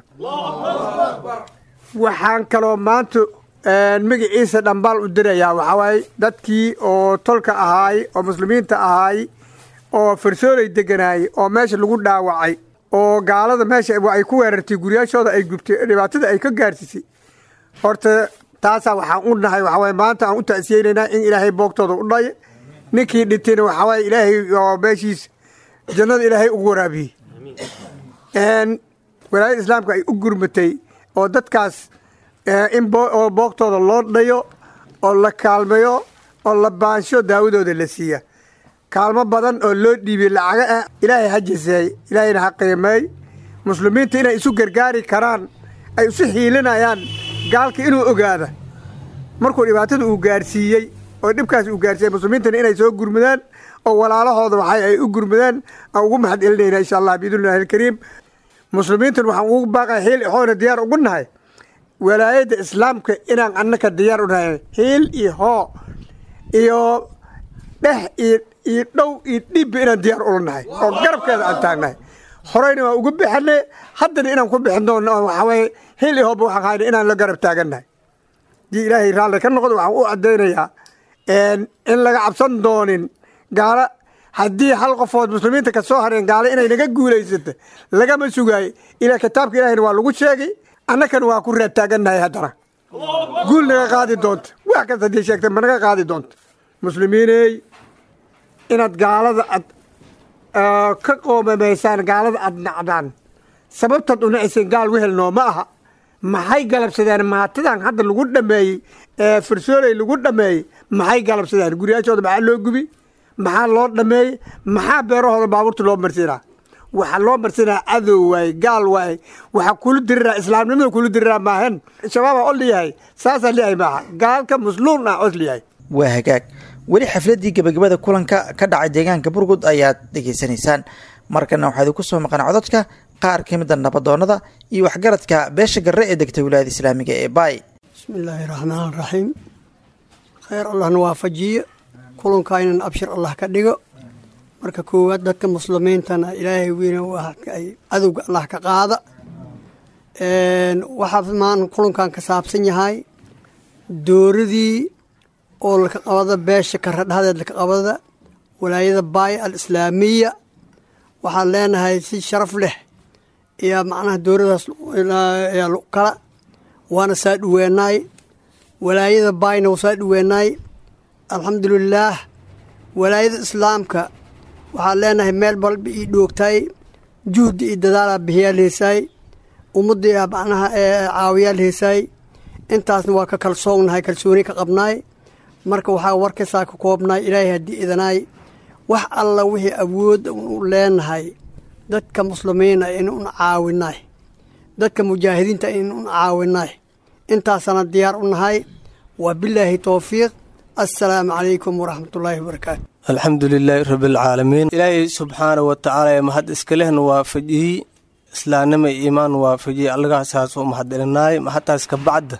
waxaan kaloo maanta magaciisa dhambaal u dirayaa waxaa waaye dadkii oo tolka ahaay oo muslimiinta ahaay oo farsoolay deganaayey oo meesha lagu dhaawacay oo gaalada meesha ay ku weerartay guryaashooda ay gubtay dhibaatada ay ka gaarsiisay horta taasaa waxaan u nahay waxaa waaye maanta aan u ta'siyeynaynaa in ilaahay boogtooda u dhayo ninkii dhintayna waxaa waaye ilaahay oo meeshiis jannada ilaahay ugu waraabiyey walaayada islaamka ay u gurmatay oo dadkaas in oo boogtooda loo dhayo oo la kaalmayo oo la baansho daawadooda la siiya kaalmo badan oo loo dhiibiyey lacaga ah ilaahay ha jiseey ilaahayna ha qiimeey muslimiinta inay isu gargaari karaan ay isu xiilinayaan gaalka inuu ogaada markuu dhibaatada uu gaarsiiyey oo dhibkaas uu gaarsiiyey muslimiintana inay soo gurmadaan oo walaalahooda waxay ay u gurmadaan aan ugu mahad celinayna insha allah biidnillahi alkariim muslimiintan waxaan ugu baaqaya hiil ixoona diyaar ugu nahay walaayadda islaamka inaan annaka diyaar u nahay hiil iyo hoo iyo dheh iyo iyo dhow iyo dhibba inaan diyaar ula nahay oo garabkeeda aan taagnahay horeyna waan uga bixinay haddana inaan ku bixin doono oo waxaa waye hiil iyo hooba waxaan hayna inaan la garab taagannahay haddii ilaahay raalli ka noqdo waxaan u caddaynayaa in laga cabsan doonin gaalo haddii hal qofood muslimiinta ka soo hareen gaalo inay naga guulaysato lagama sugaayo ilaa kitaabka ilahayna waa lagu sheegay annakana waa ku raad taagannahay haddana guul naga qaadi doonta wax kasta haddii sheegta ma naga qaadi doonta muslimiiney inaad gaalada ad ka qoomamaysaan gaalada aad nacdaan sababtaad u nacayseen gaal wehel noo ma aha maxay galabsadeen maatadan hadda lagu dhameeyey ee farsooley lagu dhameeyey maxay galabsadeen guryaashooda maxaa loo gubi maxaa loo dhameeyey maxaa beerahooda baabuurta loo marsinaa waxaa loo marsinaa cadow waaye gaal waaye waxaa kula diriraa islaamnimada kula diriraa maahan shabaabaa o liyahay saasaa liyahay maaha gaalka musluun ah os liyahay waa hagaag weli xafladdii gebagabada kulanka ka dhacay deegaanka burgud ayaad dhegaysanaysaan markana waxaa idinku soo maqan cododka qaar ka mida nabadoonnada iyo waxgaradka beesha garre ee degta wilaayada islaamiga ee baay bismi illaahi raxmaan raxiim khayr allahna waafajiyo kulankaynan abshir allah ka dhigo marka koowaad dadka muslimiintana ilaahay weyne ay cadowga allah ka qaada waxaa maan kulankan ka saabsan yahay dooradii oo laka qabada beesha karadhadeed laka qabada walaayada baay al islaamiya waxaan leenahay si sharaf leh iyo macnaha dooradaas kala waana saa dhaweenaay walaayada baayna waa saa dhaweenaay alxamdulilaah walaayada islaamka waxaan leenahay meel balba ii dhoogtaay juhdi iyo dadaalaa bixiyaa lehesaay ummaddii macnaha caawiyaa lehesaay intaasna waa ka kalsoonnahay kalsooni ka qabnaay marka waxaa warkasaa ka koobnaay ilaahay haddii idanaay wax alla wixii awood u leenahay dadka muslimiina inun caawinaay dadka mujaahidiinta inun caawinaay intaasana diyaar u nahay waa bilaahi towfiiq assalaamu calaykum waraxmatullaahi wabarakaatu alxamdu lilaahi rabbialcaalamiin ilaahay subxaana wa tacaala ee mahad iskalehna waafajiyey islaamnima iyo iimaan waafajiyey allagaasaas u mahadcelinaay maxataas ka bacda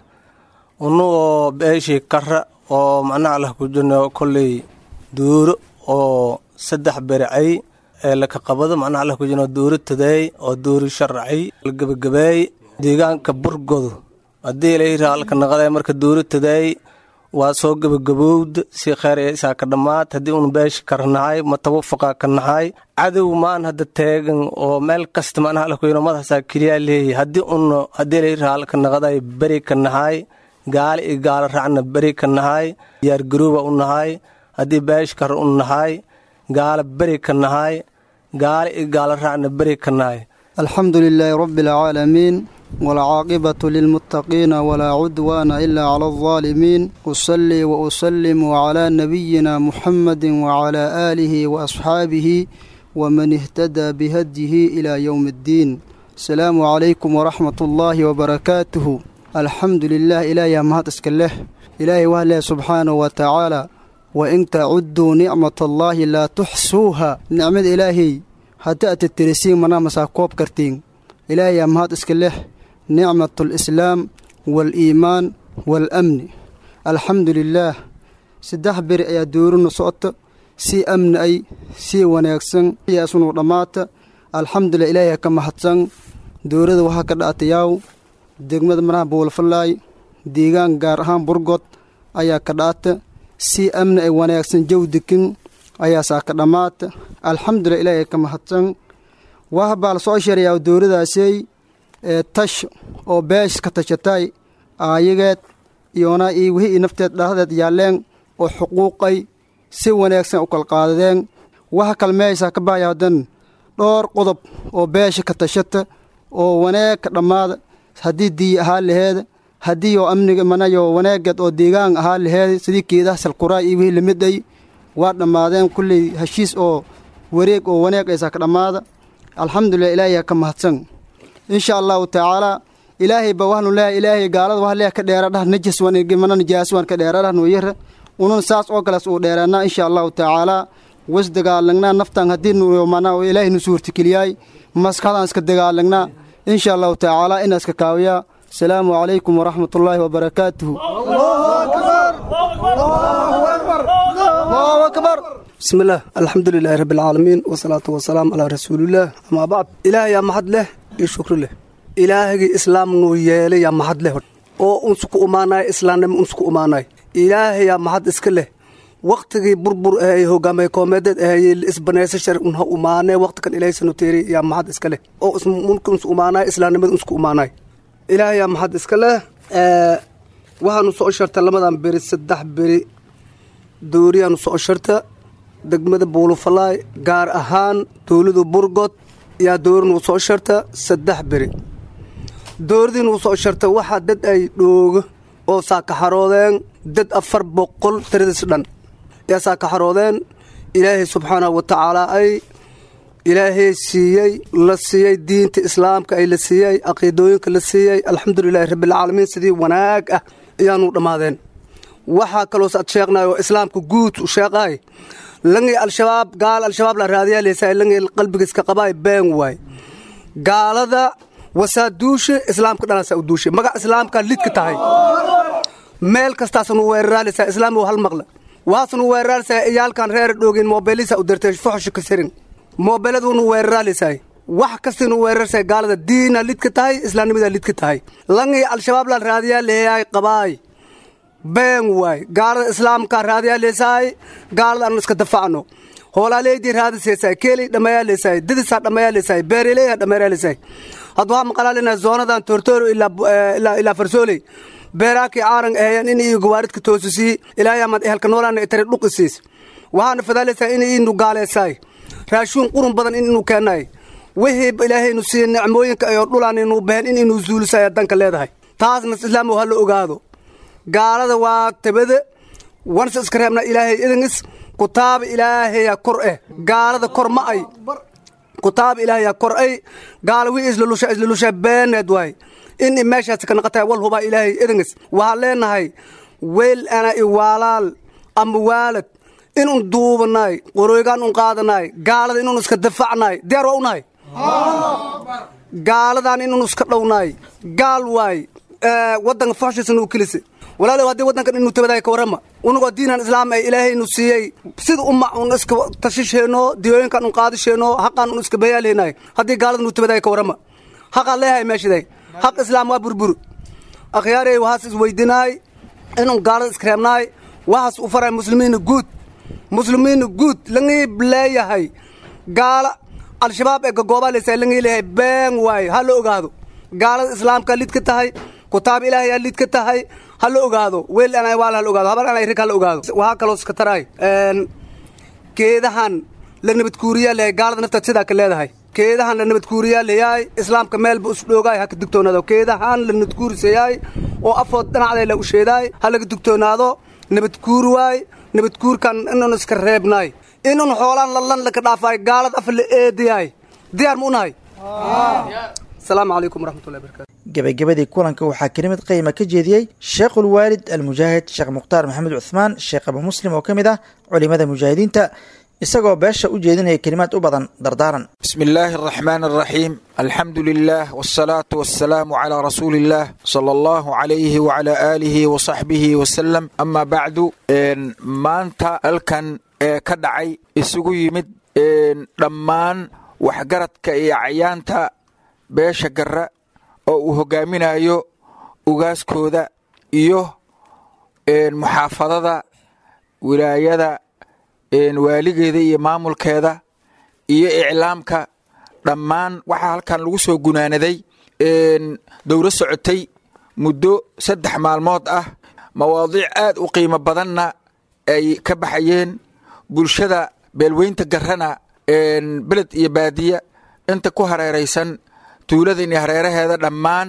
unu oo beeshii kara oo macnaha allah ku jirno kolley duuro oo saddex bericay ee laka qabado macnaha allah ku jirno duuro tadeey oo duuri sharacay lagabagabeey deegaanka burgodo haddii ilahiraa alka naqaday marka duuro tadeey waa soo gebagabowda si kheyr isaa ka dhammaad haddii un beesha karnahay ma tawafuqa ka nahay cadow maan hadda teegan oo meel kasta macnaha alla kuyino madaxasaa keliyaa leeyahy haddii un haddii ilahiraa alka naqaday beri ka nahay gaali iyo gaalo raacna beri ka nahay diyaargarooba u nahay haddii beesha kar u nahay gaalo beri ka nahay gaali iyo gaalo raacna beri ka nahay alxamdu lilaahi rabbi alcaalamiin walcaaqibatu lilmuttaqiina walaa cudwaana ilaa cala aldaalimiin usallii wa usallimu calaa nabiyina muxamadi wacalaa aalihi wa asxaabihi waman ihtadaa bihadyihi ilaa yowmi addiin asalaamu calaykum waraxmat ullaahi wabarakaatuhu alxamdu lilah ilaahiyaa mahad iska leh ilaahay waa leh subxaanahu wa tacaala wa in tacudduu nicmat allaahi laa tuxsuuha nicmada ilaahay haddii aad titirisiin manaa masaa koob kartiin ilaahayaa mahad iska leh nicmat alislaam waaliimaan waalamni alxamdu lilaah saddex beri ayaa doorina socota sii amni ay sii wanaagsan yaasunu dhammaata alxamdulilah ilaahiyaa ka mahadsan dowladda waxaa ka dhaatayaaw degmada manaha buulfalaay deegaan gaar ahaan burgod ayaa ka dhaata sii amni ay wanaagsan jawdikin ayaasaa ka dhammaata alxamdulilah ilaahiyaa ka mahadsan waha baa la soo sheerayaa dowladaasey ee tash oo beesh ka tashatay aayageed iyona iyo wixii nafteed dhahdeed yaalleen oo xuquuqay si wanaagsan u kalqaadadeen waxa kalmeeysaa ka bahaya haddan dhowr qodob oo beesha ka tashata oo wanaag ka dhammaada haddii diyi ahaa laheeda haddii oo amniga manayo wanaageed oo deegaan ahaa laheeda sidii keedaha salquraay iyo wixii lamid ay waa dhammaadeen kulley heshiis oo wareeg oo wanaag aysaa ka dhammaada alxamdulilah ilaahiyaa ka mahadsan insha allahu tacaalaa ilaahay ba waxnu leeyahay ilaahay gaalada wax leeyahay ka dheera dhah najis wan mana nijaasi wan ka dheera dhah nooyara unun saas oo kaleas uu dheeraanaa insha allahu tacaalaa was dagaalagnaa naftan haddii mana ilaahay nu suurtikeliyaay maskaxdaan iska dagaalagnaa insha allahu tacaalaa inaa iska kaawiyaa asalaamu calaykum waraxmat ullaahi wabarakaatuhu bismillaah alxamdu lilaahi rabbi alcaalamiin wasalaatu wasalaam calaa rasuulillaah amaa bacd ilaahayaa mahad leh iyo shukri leh ilaahagii islaam nuu yeelay yaa mahad leh oo unsku umaanaay islaamnimo unsku umaanaay ilaahayaa mahad iska leh wakhtigii burbur ahey hogaamay koomeedeed ahayey isbanaysa shar unha umaanee wakhtikan ilaahsanu teeri yaa mahad iska leh oo mulka unsku umaanaay islaamnimada unsku umaanaay ilaahayaa mahad iska leh waxaanu soo sharta lamadan beri saddex beri dooriyaanu soo sharta degmada buulufalaay gaar ahaan dowladu burgod yaa doorinuu soo sharta saddex beri dooridiinuu soo sharta waxaa dad ay dhooga oo saakaxaroodeen dad afar boqol tiradis dhan yaa saakaxaroodeen ilaahay subxaanahu wa tacaalaa ay ilaahay siiyey la siiyey diinta islaamka ay la siiyey caqiidooyinka la siiyey alxamdulilaahi rabbialcaalamiin sidii wanaag ah ayaanu dhammaadeen waxaa kaloos ad sheeqnaay oo islaamka guud u sheeqaay langay al-shabaab gaal al-shabaab la raadiyaa leesaay langay qalbigiiska qabaay been waay gaalada wasaa duushe islaamka dhanaasaa u duushe magac islaamkaa lidka tahay meel kastaasanu weeraraaleysaa islaam hal maqla waxaasnu weeraraaleysaa iyaalkan reer dhoogin moobeelisa u dirtay foxosha ka sirin moobeeladuunu weeraraaleysaay wax kastaynu weerarsaa gaalada diina lidka tahay islaamnimadaa lidka tahay langay al-shabaab la raadiyaa leeyaay qabaay been waay gaalada islaamka raadiyaa leesaay gaalada anu iska dafacno hoolaaleydii raadiseesaay keelay dhammayaa leesaay dadisaa dhammayaa leesaay beereleeyaa dhammayaa leesaay hadda waxaa maqalaalina zoonadan tortoro ilaa farsooley beeraakii caaran ahayan in iyo gawaaridka toosisii ilaahayamad ehelka noolaana itare dhuqisiis waxaana fadaaleysaa in inu gaaleesaay raashuun qurun badan in inuu keenaay wixii ilaahaynu siiye nicmooyinka ayoo dhulaan inuu bahen in inuu zuulisay danka leedahay taasna islaamu ha la ogaado gaalada waa tabada wanse iska reebna ilaahay idingis kutaaba ilaahaya kor eh gaalada kor ma ay kutaaba ilaahaya kor ay gaala wii islalusha islalusha beeneed waay in meeshaas ka naqatay wal hubaa ilaahay edangas waxaan leenahay weel ana iwaalaal ama waalad inun duubanaay qorooygaan un qaadanaay gaalada inun iska dafacnaay diyaar waa unahay gaaladan inun iska dhownaay gaal waay wadanka foxshiisana u kelisa walaalow haddii waddankan inu tabadaay ka warrama unugoo diinan islaam ay ilaahaynu siiyey sida uma un iska tashisheenno diyooyinkan un qaadisheenno haqaan un iska bayaalheenaay haddii gaalada nu tabadaay ka warrama haqaan leeyahay meeshaday haq islaam waa burbur akhyaarey waxaas isweydinaay inun gaalada iska reebnaay waxaas u faray muslimiina guud muslimiina guud langiib leeyahay gaala al-shabaab ee gagoobaa leysaa langii leeyahay been waaye ha la ogaado gaalada islaamka lid ka tahay kutaab ilaahay aa lid ka tahay ha la ogaado weel anay waal ha la ogaado habar anay rig ha la ogaado waxaa kaloo iska taraay geedahan la nabadkuuriyaa leeyahay gaalada naftaad sidaa ka leedahay keedahan la nabadkuuriyaa leeyahay islaamka meelba usdhoogaay ha ka digtoonaado keedahan la nabadkuurisayaay oo afood dhinacday la usheedaay ha laga digtoonaado nabadkuur waay nabadkuurkan inun iska reebnaay inun xoolaan lallan laka dhaafaay gaalad af la eedayaay diyaar ma unahay asalaamu calaykum waraxmatullahi barakatu gebagabadii kulanka waxaa kelimad qiima ka jeediyey sheekhulwaalid almujaahid sheekh mukhtaar maxamed cuhmaan sheekh abu muslim oo ka mid ah culimada mujaahidiinta isagoo beesha u jeedinaya kelimaad u badan dardaaran بسم الله الرحمن الرحيم الحمد لله والصلاة والسلام على رسول الله صلى الله عليه وعلى آله وصحبه وسلم أما بعد إن maanta halkan ee ka dhacay isugu yimid dhammaan waxgaradka iyo cayaanta beesha garra oo uu hogaaminayo ugaaskooda iyo muxaafadada wilaayada waaligeeda iyo maamulkeeda iyo iclaamka dhammaan waxaa halkan lagu soo gunaanaday dowro socotay muddo saddex maalmood ah mawaadiic aad u qiimo badanna ay ka baxayeen bulshada beelweynta garrana beled iyo baadiya inta ku hareeraysan tuuladan iyo hareeraheeda dhammaan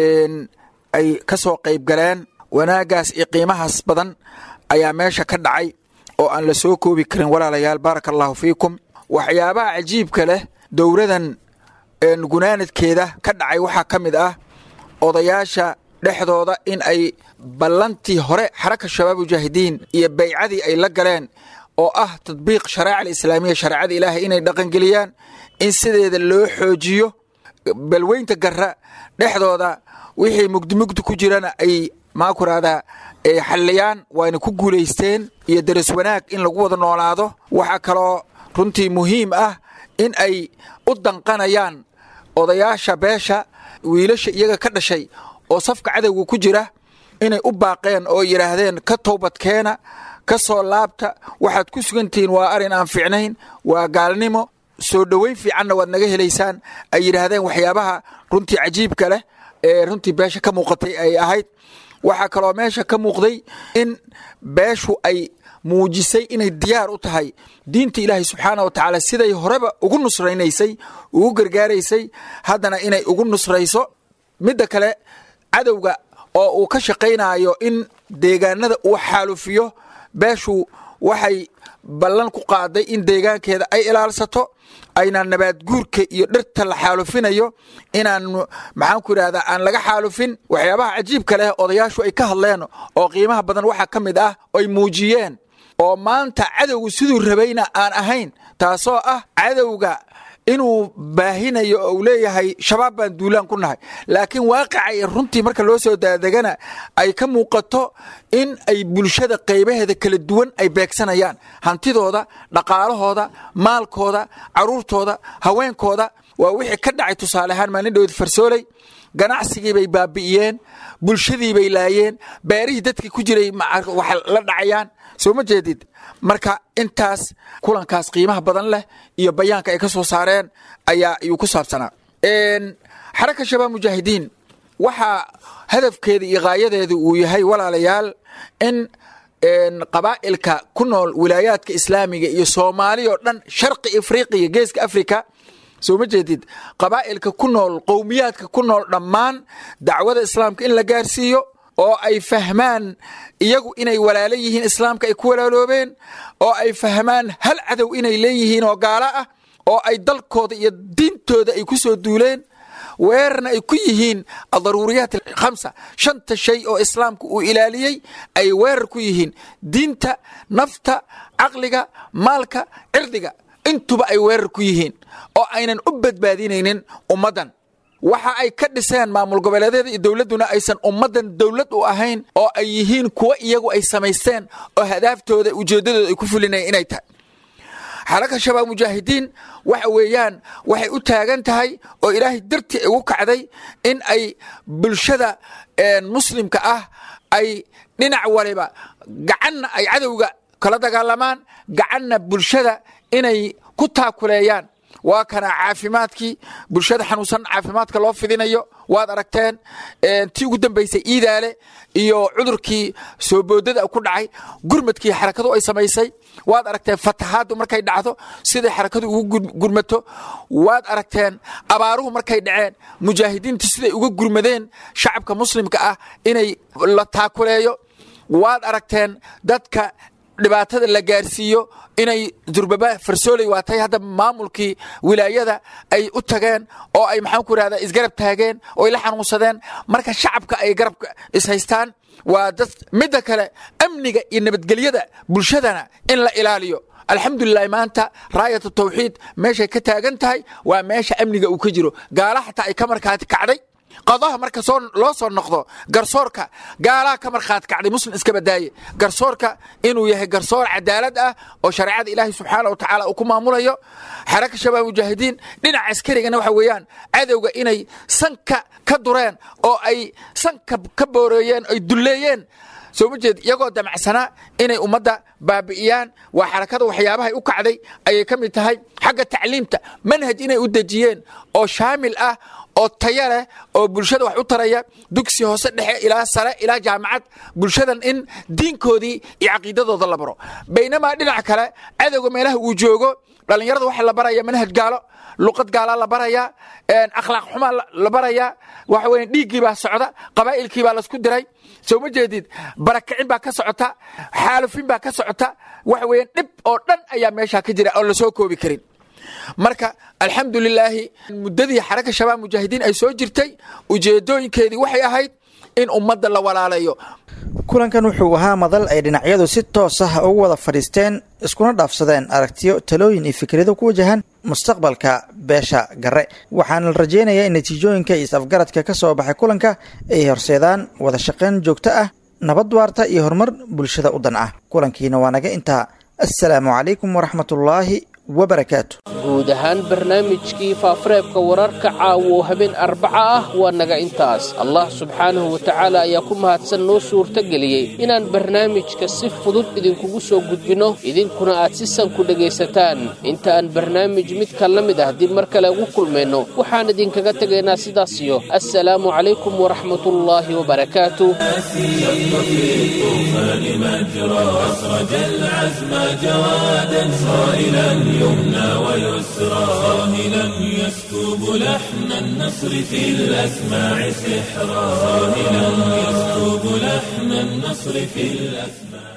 ay ka soo qayb galeen wanaaggaas iyo qiimahaas badan ayaa meesha ka dhacay oo aan la soo koobi karin walaalayaal baaraka allahu fiikum waxyaabaha cajiibka leh dowladan gunaanadkeeda ka dhacay waxaa ka mid ah odayaasha dhexdooda in ay ballantii hore xaraka shabaab mujaahidiin iyo baycadii ay la galeen oo ah tadbiiq shareeca alislaamiya shareecada ilaahay inay dhaqangeliyaan in sideeda loo xoojiyo balweynta garra dhexdooda wixii mugdi mugdi ku jirana ay maakuraada ay xalliyaan waayna ku guulaysteen iyo daras wanaag in lagu wada noolaado waxaa kaloo runtii muhiim ah in ay u danqanayaan odayaasha beesha wiilasha iyaga ka dhashay oo safka cadowga ku jira inay u baaqeen oo yidhaahdeen ka toobadkeena ka soo laabta waxaad ku sugantihiin waa arrin aan fiicnayn waa gaalnimo soo dhoweyn fiicanna waad naga helaysaan ay yidhaahdeen waxyaabaha runtii cajiibka leh ee runtii beesha ka muuqatay ay ahayd waxaa kaloo meesha ka muuqday in beeshu ay muujisay inay diyaar u tahay diinta ilaahay subxaana wa tacaala siday horeba ugu nusraynaysay ugu gargaaraysay haddana inay ugu nusrayso midda kale cadowga oo uu ka shaqaynayo in deegaanada uu xaalufiyo beeshu waxay ballan ku qaaday in deegaankeeda ay ilaalsato aynaan nabaad guurka iyo dhirta la xaalufinayo inaan maxaanku idhahdaa aan laga xaalufin waxyaabaha cajiibka leh odayaashu ay ka hadleen oo qiimaha badan waxaa ka mid ah ay muujiyeen oo maanta cadowgu siduu rabayna aan ahayn taasoo ah cadowga inuu baahinayo oo uu leeyahay shabaab baan duulaan ku nahay laakiin waaqicay runtii marka loo soo daadegana ay ka muuqato in ay bulshada qaybaheeda kala duwan ay beegsanayaan hantidooda dhaqaalahooda maalkooda caruurtooda haweenkooda waa wixii ka dhacay tusaale ahaan maalin dhowd farsooley ganacsigii bay baabi'iyeen bulshadii bay laayeen beerihii dadkii ku jiray wax la dhacayaan soo ma jeedid marka intaas kulankaas qiimaha badan leh iyo bayaanka ay ka soo saareen ayaa ayuu ku saabsanaa xaraka shabaab mujaahidiin waxaa hadafkeeda iyo haayadeedu uu yahay walaalayaal in qabaa'ilka ku nool wilaayaadka islaamiga iyo soomaali oo dhan sharqi afriqiya geeska africa soo ma jeedid qabaa'ilka ku nool qowmiyaadka ku nool dhammaan dacwada islaamka in la gaarsiiyo oo ay fahmaan iyagu inay walaalo yihiin islaamka ay ku walaaloobeen oo ay fahmaan hal cadow inay leeyihiin oo gaalo ah oo ay dalkooda iyo diintooda ay ku soo duuleen weerarna ay ku yihiin adaruuriyaat khamsa shanta shay oo islaamku uu ilaaliyey ay weerar ku yihiin diinta nafta caqliga maalka cirdiga intuba ay weerar ku yihiin oo aynan u badbaadinaynin ummaddan waxa ay ka dhiseen maamul goboleedyada iyo dowladduna aysan ummaddan dowlad u ahayn oo ay yihiin kuwa iyagu ay samaysteen oo hadaaftooda ujeeddadooda ay ku fulinayeen inay tahay xaraka shabaab mujaahidiin waxa weeyaan waxay u taagan tahay oo ilaahay dartii ugu kacday in ay bulshada muslimka ah ay dhinac waliba gacanna ay cadowga kala dagaalamaan gacanna bulshada inay ku taakuleeyaan waa kana caafimaadkii bulshada xanuunsan caafimaadka loo fidinayo waad aragteen tii ugu dambaysay iidaale iyo cudurkii soo boodada ku dhacay gurmadkii xarakadu ay samaysay waad aragteen fatahaaddu markay dhacdo siday xarakadu ugu gurmato waad aragteen abaaruhu markay dhaceen mujaahidiintu siday uga gurmadeen shacabka muslimka ah inay la taakuleeyo waad aragteen dadka dhibaatada la gaarsiiyo inay durbaba farsooley waatay hadda maamulkii wilaayada ay u tageen oo ay maxaan ku irahdaa isgarab taageen oo ay la xanuunsadeen marka shacabka ay garabka ishaystaan waa dad midda kale amniga iyo nabadgelyada bulshadana in la ilaaliyo alxamdulilahi maanta raayat tawxiid meeshay ka taagan tahay waa meesha amniga uu ka jiro gaala xataa ay ka markaati kacday qadaha marka soo loo soo noqdo garsoorka gaalaha ka markhaati kacday muslim iska badaaye garsoorka inuu yahay garsoor cadaalad ah oo shareecada ilaahay subxaana wa tacaala uu ku maamulayo xaraka shabaab mujaahidiin dhinaca askarigana waxa weeyaan cadowga inay sanka ka dureen oo ay sanka ka booreeyeen ay dulleeyeen soo ma jeed iyagoo damacsanaa inay ummadda baabi'iyaan waa xarakada waxyaabahay u kacday ayay ka mid tahay xagga tacliimta manhaj inay u dejiyeen oo shaamil ah oo taya leh oo bulshada wax u taraya dugsi hoose dhexe ilaa sare ilaa jaamacad bulshadan in diinkoodii iyo caqiidadooda la baro baynamaa dhinac kale cadowga meelaha uu joogo dhallinyarada waxaa la baraya manhaj gaalo luqad gaalaa la barayaa akhlaaq xumaa la barayaa waxa weya dhiiggii baa socda qabaa'ilkii baa laisku diray soo ma jeedid barakicin baa ka socota xaalufin baa ka socota waxa weeyaan dhib oo dhan ayaa meeshaa ka jira oon la soo koobi karin marka alxamdu lilaahi muddadii xaraka shabaab mujaahidiin ay soo jirtay ujeedooyinkeedii waxay ahayd in ummadda la walaalayo kulankan wuxuu ahaa madal ay dhinacyadu si toos ah ugu wada fadhiisteen iskuna dhaafsadeen aragtiyo talooyin iyo fikrado ku wajahan mustaqbalka beesha gare waxaana la rajeynayaa in natiijooyinka iyo is-afgaradka ka soo baxay kulanka ay horseedaan wada shaqayn joogto ah nabad waarta iyo horumar bulshada u dan ah kulankiina waa naga intaa assalaamu calaykum waraxmatullaahi wabarakaatu guud ahaan barnaamijkii faafareebka wararka caawo habeen arbaca ah waa naga intaas allah subxaanahu wa tacaala ayaa ku mahadsan noo suurtageliyey inaan barnaamijka si fudud idinkugu soo gudbinno idinkuna aad si san ku dhegaysataan inta aan barnaamij midka la mid ah dib mar kale ugu kulmayno waxaan idinkaga tegaynaa sidaasiyo assalaamu calaykum waraxmatullaahi wabarakaatu يمنى ويسرى صاهلا يسكب لحن النصر في الأسماع سحرا صاهلا يسكب لحن النصر في الأسماع